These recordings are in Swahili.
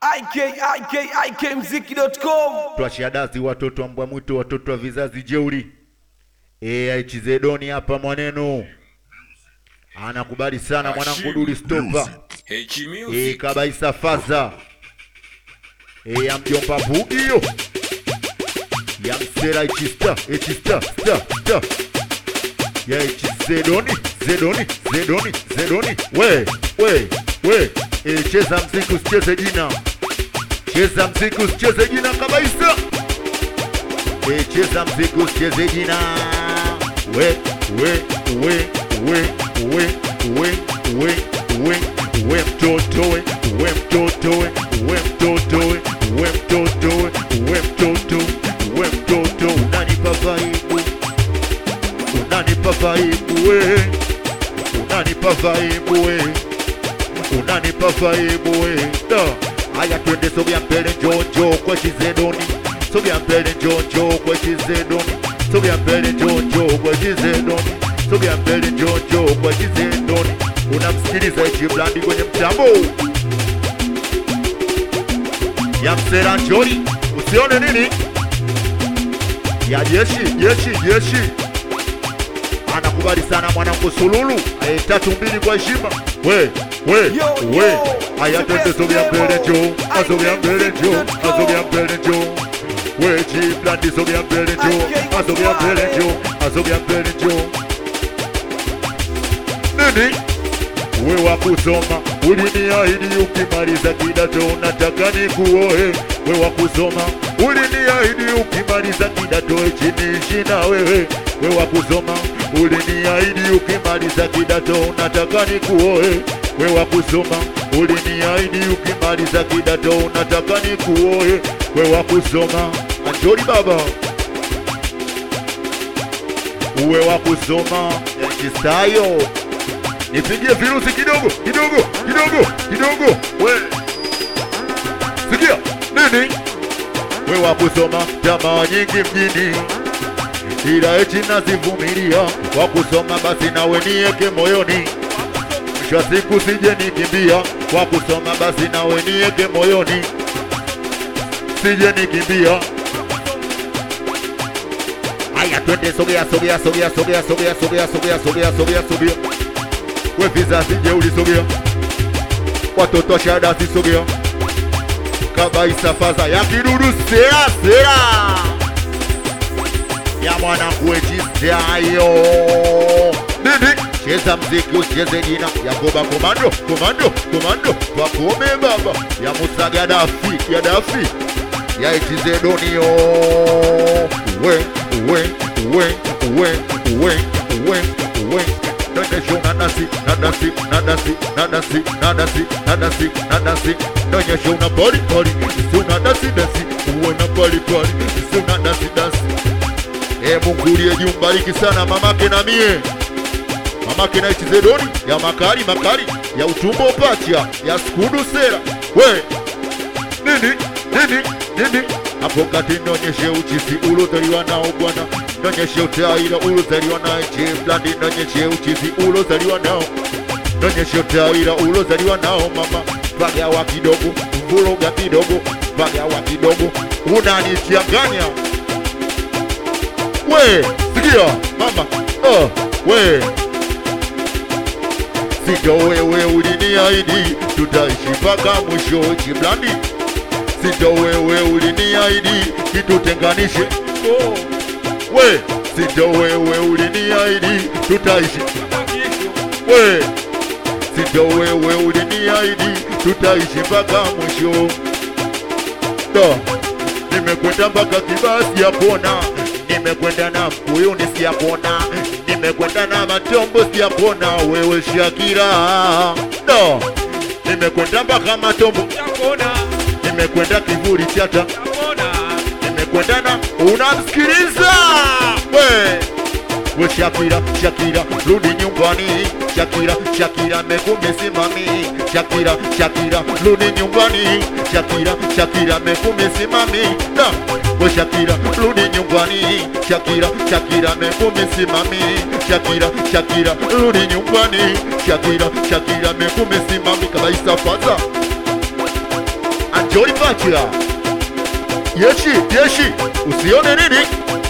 ikikmziki.com twashadazi watoto wa mbwa mwitu watoto wa vizazi jeuri aichizedoni hapa mwanenu anakubali sana mwanangu duli stopa e, kabaisa faza e, ya mjomba bugio ya msera ichista ichista sta sta ya ichizedoni zedoni zedoni zedoni we we we e, cheza mziki usicheze jina cheza mziki usicheze jina kabisa e, cheza mziki usicheze jina we we we we we we we we we mtoto we we mtoto we we mtoto we we mtoto we we mtoto we mtoto unanipa vaibu unanipa vaibu we unanipa vaibu we unanipa vaibu we da haya twende sogea mbele njonjo kwa chizedoni sogea mbele njonjo kwa chizedoni sogea mbele njonjo kwa chizedoni sogea mbele njonjo kwa chizedoni unamsikiliza ichiblandi kwenye mtambo ya msera njori usione nini ya jeshi jeshi jeshi anakubali sana mwanangu sululu aye tatu mbili kwa heshima we we Yo, we yo, aya the twende best sogea mbele demo. jo asogea mbele jo IKMziki.com. asogea mbele jo we chiblandi sogea mbele jo IKMziki. asogea mbele jo asogea mbele jo nini we wa kusoma uliniahidi ukimaliza kidato unataka nikuoe we wa kusoma uliniahidi ukimaliza kidato chiniishi na wewe we wa kusoma uliniahidi ukimaliza kidato unataka nikuoe we wa kusoma uliniahidi ukimaliza kidato unataka nikuoe we wa kusoma anjori baba uwe wa kusoma yachistayo nipigie virusi kidogo kidogo kidogo kidogo we sikia nini we wa kusoma tamaa nyingi mjini ila eti nazivumilia kwa kusoma basi nawe nieke moyoni mwisho wa siku sije nikimbia kwa kusoma basi nawe nieke moyoni sije nikimbia Aya, twende sogea sogea sogea sogea sogea sogea sogea sogea sogea sogea we vizazi jeuli sogea watoto wa shahada sogea kabaisa faza ya kidudu sera sera ya mwanangu wechizayo nini cheza mziki usicheze jina yakoba komando komando komando wakome baba ya musa gadafi gadafi ya itizedonio we we we we we we we Nonyesha unadasi, nadasi, nadasi, nadasi, nadasi, nadasi, nadasi. Nonyesha una body body, si una dasi dasi, uwe na body body, si una dasi dasi. E Mungu uliye juu mbariki sana mamake na mie mamake na ichizedoni ya makari makari ya utumbo pacha ya skudu sera we nini nini nini hapo kati nonyeshe uchizi ulozaliwa nao bwana nonyeshe utaira ulozaliwa naye chiblandi nonyeshe uchizi ulozaliwa nao nonyeshe utaira ulozaliwa nao mama pagawa kidogo vuruga kidogo pagawa kidogo unanichanganya we sikia mama oh, we sito wewe uliniahidi tutaishi mpaka mwisho chiblandi sito wewe uliniahidi kitutenganishe oh. we sito wewe uliniahidi tutaishi we sito wewe uliniahidi tutaishi mpaka mwisho da nimekwenda mpaka kibasi ya kona nimekwenda na mkuyuni siyapona nimekwenda na matombo siyapona wewe shakira da nimekwenda mpaka matombo nimekwenda kivuli chata nimekwenda na unamsikiliza we we Shakira, Shakira, rudi nyumbani. Shakira, Shakira, mekumesimami. Shakira, Shakira, rudi nyumbani. Shakira, Shakira, mekumesimami. Na we Shakira, rudi nyumbani. Shakira, Shakira, mekumesimami. Shakira, Shakira, rudi nyumbani. Shakira, Shakira, mekumesimami. Kabisa faza Anjoli Pacha. Yeshi, yeshi, usione nini?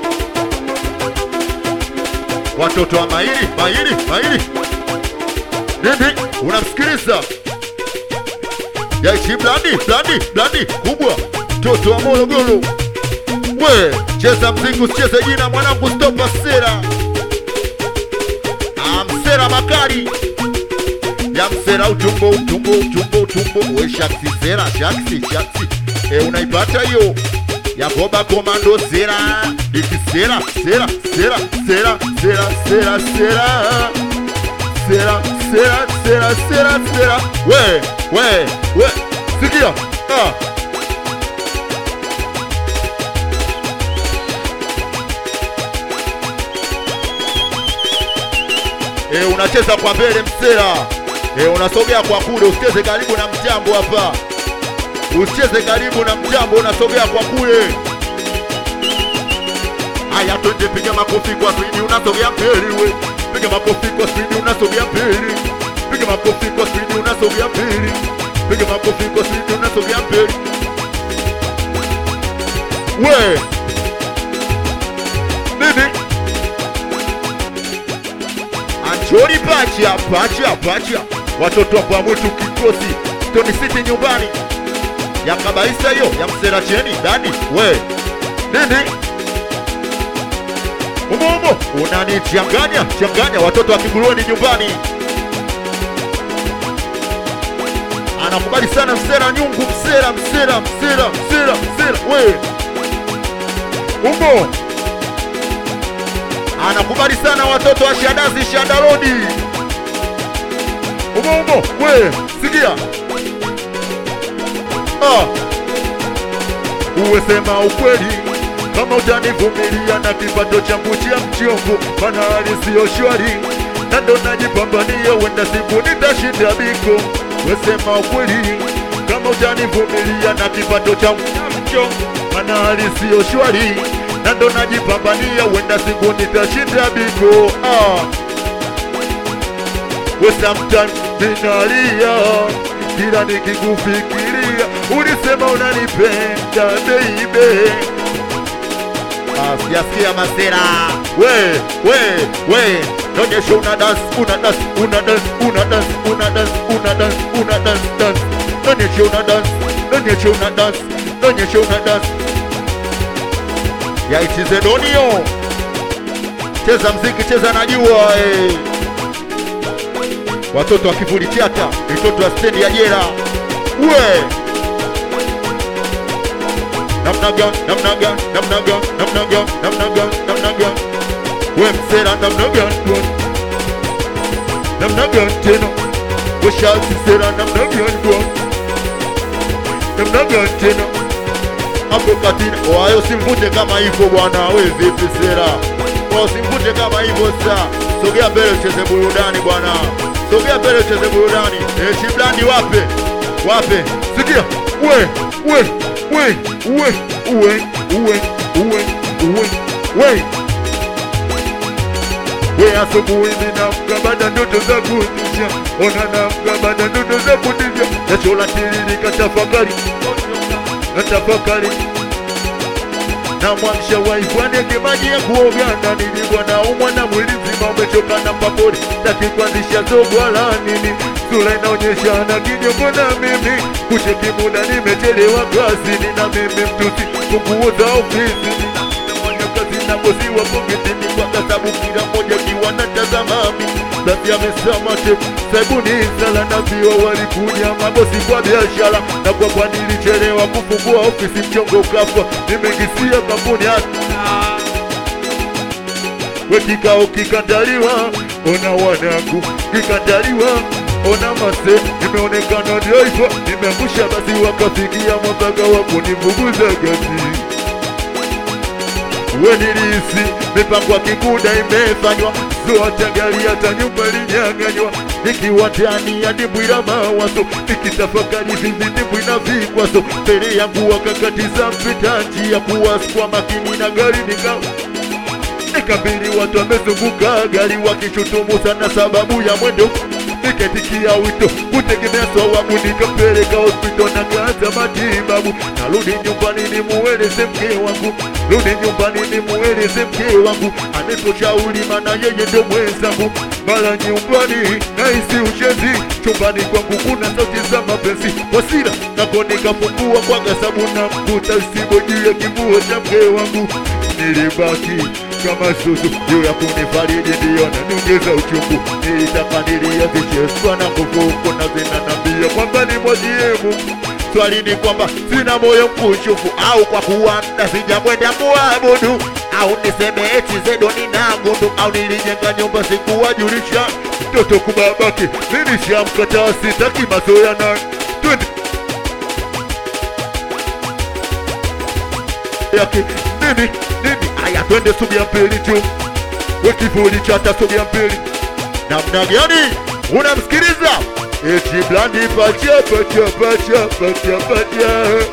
Watoto wa maili, maili, maili. Nini? Unamsikiliza? Yeshi blandi, blandi, blandi kubwa. Toto wa Morogoro. We, cheza mziki usicheze jina mwanangu stopa sera. Ah, msera makali ya msera utumbo utumbo utumbo utumbo we shaksi sera shaksi shaksi e, unaipata hiyo yakoba komando sera iki sera sera sera sera sera sera sera sera sera sera sera sera we we we sikia ah. E, unacheza kwa mbele msera e, unasogea kwa kule, usicheze karibu na mjambo hapa, usicheze karibu na mjambo, unasogea kwa kule. Haya, twende, piga makofi kwa spidi, unasogea mbele we, piga makofi kwa spidi, unasogea mbele, piga makofi kwa spidi, unasogea mbele, piga makofi kwa spidi, unasogea mbele we nini Anjoli pacha pacha pacha, watoto wa mwitu kikosi Stone City nyumbani ya kabaisa hiyo ya msera cheni dadi we nini umo umo unanichanganya changanya, watoto wa Kigulueni nyumbani anakubali sana msera nyungu msera msera msera msera msera we umo anakubali sana watoto wa Shadazi Shadarodi. Umo umo, we sikia, ah, uwe sema ukweli kama utanivumilia na kipato changu cha mchongo, mana hali siyo shwari na ndo najipambania, wenda siku nitashinda biko. We sema ukweli kama utanivumilia na kipato changu cha mchongo, mana hali siyo shwari na ndo najipambania, wenda siku nitashinda biko. Ah. We sometime ninalia kila nikikufikiria, ulisema unanipenda baby. Ah, sijasikia masera. We, we, we, nonyesha una dance, una dance, una dance, una dance, una dance, una dance, una dance, dance. Nonyesha una dance, nonyesha una dance, nonyesha una dance ya ichize donio cheza mziki cheza najua eh. watoto wa kivuli chata mitoto ya stendi ya jera we namna gani namna gani namna gani namna gani namna gani namna gani we msera namna gani bwana namna gani tena we shalsi sera namna gani bwana namna gani tena hapo katini wayo simvute kama hivyo bwana, we vipi sera? Kwa simvute kama hivyo sa, sogea mbele ucheze burudani bwana, sogea mbele ucheze burudani. Eh, Shiblandi wape wape, sikia we we we we we we we we we we asubuhi ninamka baada ndoto za kutisha, ona namka baada ndoto za kutisha, jasho la tiririka, tafakari natafakari na mwamsha waifu anege maji ya kuoga na nilikuwa naumwa na mwili mzima umechoka na papori taki kuanzisha zogo la nini sura inaonyesha na kinyongo na mimi kucheki muda nimechelewa kazini na mimi mtusi funguo za ofisi ninafanya kazi na bosi wa poketini kwa sababu kila mmoja kiwa na tazamami basi amesema te sabuni sala na vio walikuja mabosi kwa biashara na kwa kwa nilichelewa kufungua ofisi mchongo kafa nimekisia kampuni hata we kikao kikandaliwa ona wanangu kikandaliwa ona mase nimeonekana driver nimeangusha basi wakafikia mwaka wa kunivuguza gati we nilisi mipango ya kikuda imefanywa zote gari hata nyumba ilinyang'anywa nikiwa ndani ya dimbwi la mawazo nikitafakari vivi dimbwi na vikwazo mbele yangu wakakatiza mpita njia kuwaskwa makini na gari nikawa nikabili watu wamezunguka gari wakishutumu sana sababu ya mwendo niketikia wito kutegemea sawabu nikampeleka hospitali na kaanza matibabu narudi nyumbani nimueleze mke wangu rudi nyumbani nimueleze mke wangu aniposhauri mana yeye ndo mwenzangu mara nyumbani nahisi uchezi chumbani kwangu kuna sauti za mapenzi wasira nako nikafungua kwa gasabu na mkuta sibo juu ya kivuo cha mke wangu nilibaki kama susu juu ya kunifariji ndiyo naniongeza uchungu nilitaka niliyazicheswa na kufuku na zinanambia kwamba ni mwajiemu swali ni kwamba sina moyo mkunjufu au kwa kuwa mda sijamwenda muabudu au niseme eti zedo nina gundu au nilijenga nyumba sikuwajulisha mtoto kubabaki nilishamkataa sitaki mazoea na twende yake nini nini aya twende subia mbili tu we kivuli chata subia mbili namna gani unamsikiliza eti blandi pacha pacha pacha pacha pacha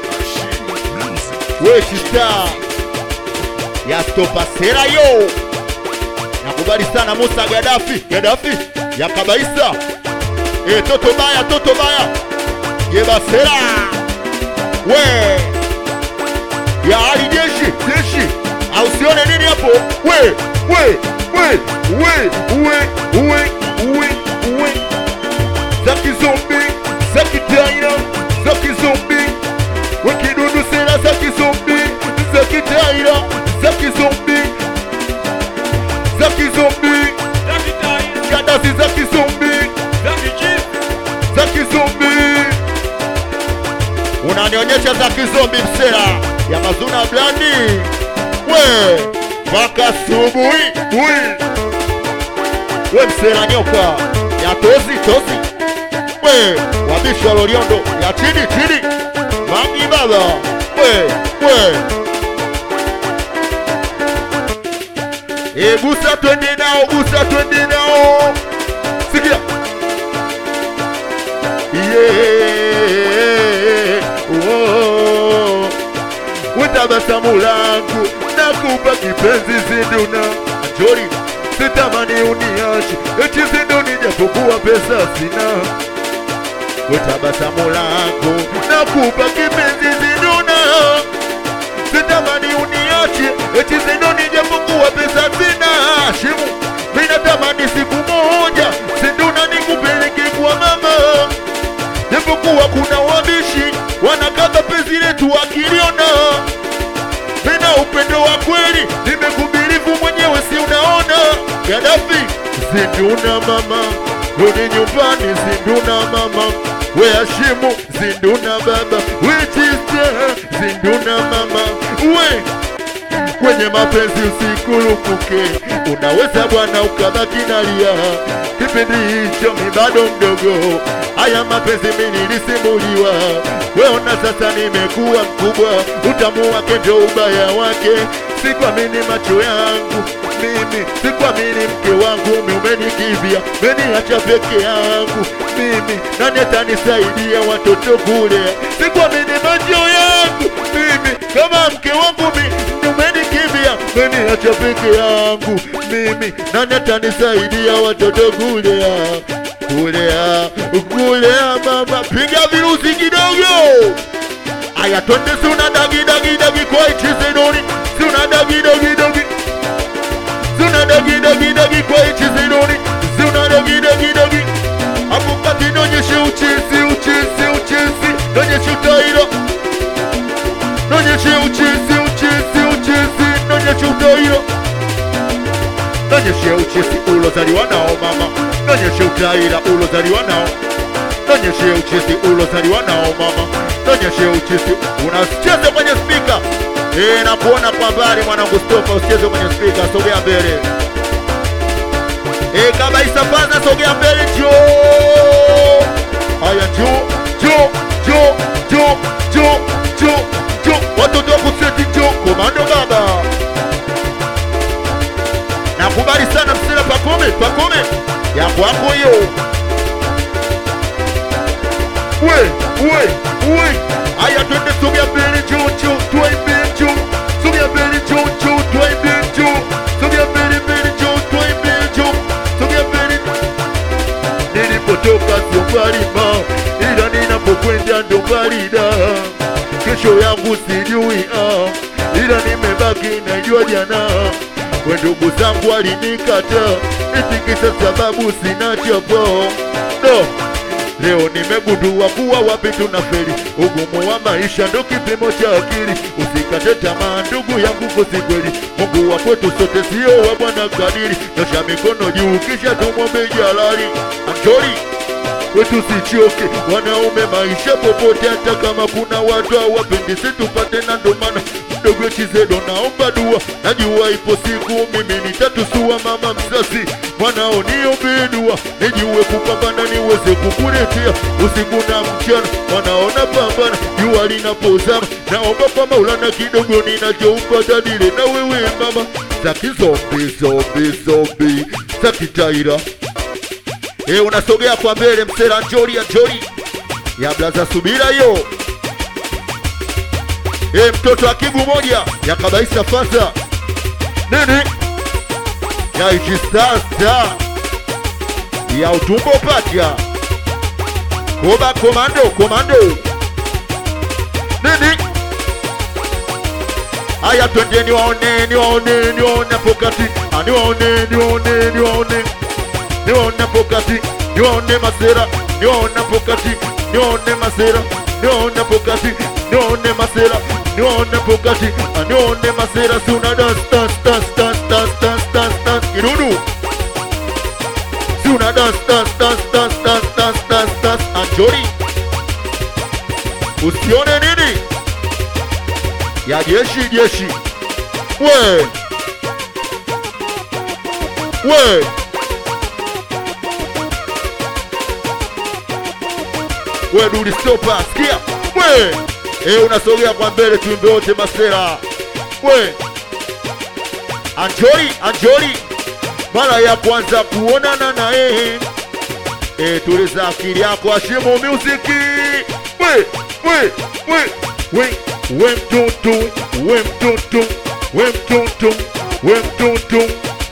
we shista ya stopa sera yo nakubali sana Musa Gaddafi Gaddafi ya kabaisa e toto baya toto baya yeba sera we ya hali jeshi jeshi au sione nini hapo we we we we we we we we za kizombi za kitaira za kizombi we kidudu sera za kizombi za kitaira za kizombi za kizombi kadasi za kizombi za kizombi unanionyesha za kizombi msera ya mazuna blandi we mpaka subuhi ui we msera nyoka ya tozi tozi we wabishwa loliondo ya chini chini mangi baba we we e gusa twende nao gusa twende nao sikia yeah. oh. Utabasamu langu nakupa kipenzi zinduna Njori sitamani uniache eti zinduni japokuwa pesa sina Utabasamu langu nakupa kipenzi zinduna Sitamani uniache eti zinduni japokuwa pesa sina Shimu mina tamani siku moja zinduna nikupeleke kwa mama japokuwa kuna wabishi wanakaba penzi letu wakiliona tena upendo wa kweli nimekubirifu mwenyewe si unaona Gaddafi zinduna mama rudi nyumbani zinduna mama we Hashimu zinduna baba we Chista zinduna mama we kwenye mapenzi usikurupuke, unaweza bwana ukabaki nalia. Kipindi hicho mi bado mdogo, haya mapenzi mi nilisimuliwa. Weona sasa nimekuwa mkubwa, utamu wake ndio ubaya wake. Sikuamini macho yangu mimi, sikuamini mke wangu, mi umenikibia, umeniacha peke yangu mimi, nani atanisaidia watoto kule? Sikuamini macho yangu mimi, kama mke wangu mi umenikimbia, umeniacha peke yangu mimi, nani atanisaidia watoto kulea kulea kulea? Mama, piga virusi kidogo. Aya, twende suna dagi dagi dagi kwa ichizedoni, suna dagi dagi dagi suna dagi dagi dagi kwa ichizedoni, suna dagi dagi dagi hapo kati, nonyeshe uchizi uchizi uchizi, nonyeshe utaira nonyeshe uchizi uchizi uchizi, nonyeshe utaira nonyeshe uchizi ulozaliwa nao mama, nonyeshe utaira ulozaliwa nao nonyeshe uchizi ulozaliwa nao mama, nonyeshe uchizi unacheza kwenye spika eh, na kuona kwa mbali mwanangu, stopa usicheze kwenye spika, sogea mbele eh, kabaisa paza, sogea mbele, njoo haya, njoo njoo njoo njoo njoo njoo njoo, watoto wa kuseti, njoo komando baba nakubali sana msira pakome pakome ya kwako hiyo we we we aya twende sogea mbele juu juu tuaimbie juu sogea mbele juu juu tuaimbie juu sogea mbele mbele juu tuaimbie juu sogea mbele nilipotoka ndo barida kesho yangu sijui ah, ila nimebaki najua jana we ndugu zangu walinikata eti kisa sababu sina chapo no Leo nimegundua kuwa wapi tunafeli, ugumu wa maisha ndo kipimo cha akili. Usikate tamaa ndugu yangu, kosi kweli, Mungu wa kwetu sote sio wa bwana kadiri. Nyosha mikono juu kisha tumwombe jalali. Anjoli kwetu sichoke, wanaume maisha popote, hata kama kuna watu hawapendi, si tupate na ndo maana mdogo Chizedo naomba dua, najua ipo siku mimi nitatusua mama mzazi, mwanao niombe dua, nijue kupambana niweze kukuletea usiku na mchana, mwanao napambana jua linapozama, naomba kwa Maulana kidogo ninachoupata dile na wewe mama, zaki zombi zombi zombi zaki taira E, unasogea kwa mbele msera njori ya njori ya blaza subira hiyo. E, mtoto wa kigu moja ya kabaisa fasa nini ya ijistasa ya utumbo pacha koba komando komando nini Aya, twende niwaone niwaone niwaone pokati Ah, niwaone niwaone niwaone niwaone pokati niwaone masera niwaone pokati niwaone masera niwaone pokati niwaone masera niwaone pokati Ah, niwaone masera si una dance dance dance dance dance dance dance dance kidudu si una dance dance dance dance dance dance dance dance anjori usione nini ya jeshi jeshi we we we duli stopa sikia we e, unasogea kwa mbele tuimbe wote masera we anjori anjori mara ya kwanza kuonana na yeye e, tuliza akili yako ashimu muziki we we we we we mtoto we mtoto we mtoto we mtoto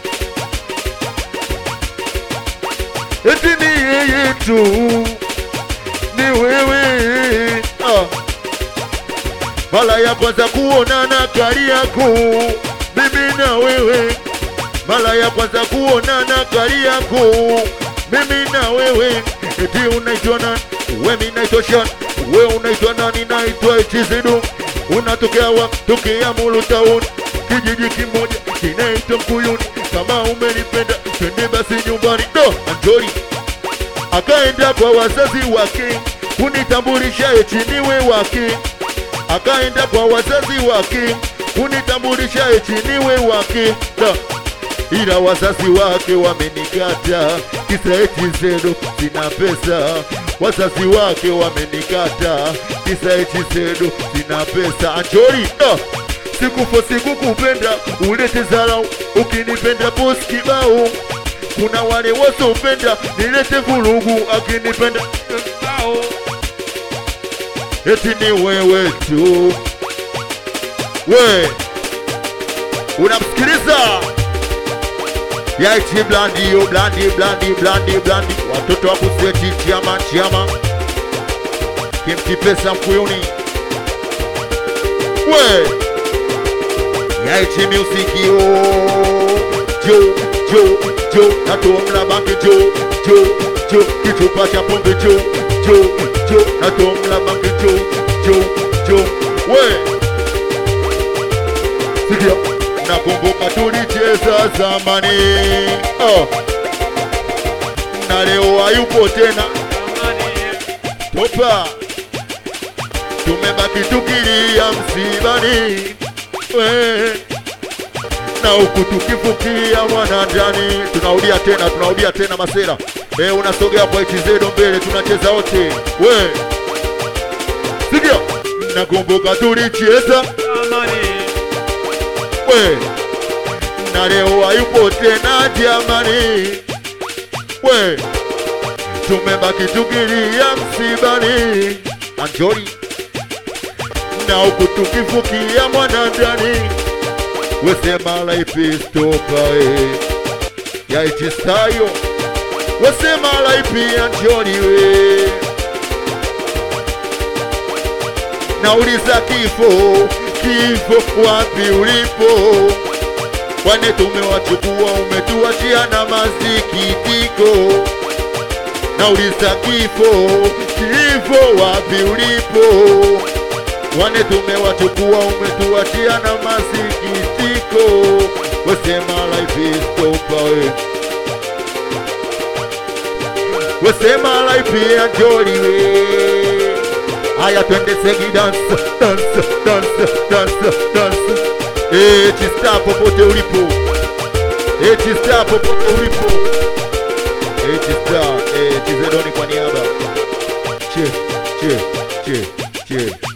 eti ni yeye tu ni wewe ah. mara ya kwanza kuonana kari yako mimi na wewe mara ya kwanza kuonana kari yako mimi na wewe eti unaitwa nani we mi naitwa shan we unaitwa nani naitwa ichizidu unatokea wa tokea mulu town kijiji kimoja kinaitwa mkuyuni kama umenipenda twende basi nyumbani do anjori akaenda kwa wazazi wake kunitambulisha eti niwe wake akaenda kwa wazazi wake kunitambulisha eti niwe wake da ila wazazi wake wamenikata kisa eti zeno sina pesa wazazi wake wamenikata kisa eti zeno sina pesa anjori da sikufo sikukupenda ulete zarau ukinipenda post kibao kuna wale wasopenda nilete vurugu akinipenda kibao eti ni wewe tu we unamsikiliza yaiti blandi yo blandi blandi blandi blandi watoto wa kuseti chiama chiama kimti pesa mkuyuni we yaiti musiki yo jo jo jo natomla banke jo jo jo kichupa cha pombe jo jo jo natomla banke jo jo jo we sikia nakumbuka tulicheza zamani oh. na leo hayupo tena topa tumebaki tukilia msibani we na huku tukifukia mwanandani tunarudia tena tunarudia tena masera e, unasogea kwa ichizedo mbele tunacheza wote we sikia nakumbuka tulicheza we na leo hayupo tena jamani we tumebaki tukilia msibani anjori na huku tukifukia mwanandani wesema life is topae yaichistayo wesema life ya njoni we nauliza kifo kifo wapi ulipo kwani tumewachukua umetuachia na masikitiko nauliza kifo kifo wapi ulipo wane tumewachukua umetuachia na masikitiko wesema life is over we wesema life ya joli we haya twende segi dance dance dance dance dance eh chista popote ulipo eh chista popote ulipo eh chista eh chizedoni kwa niaba che che che che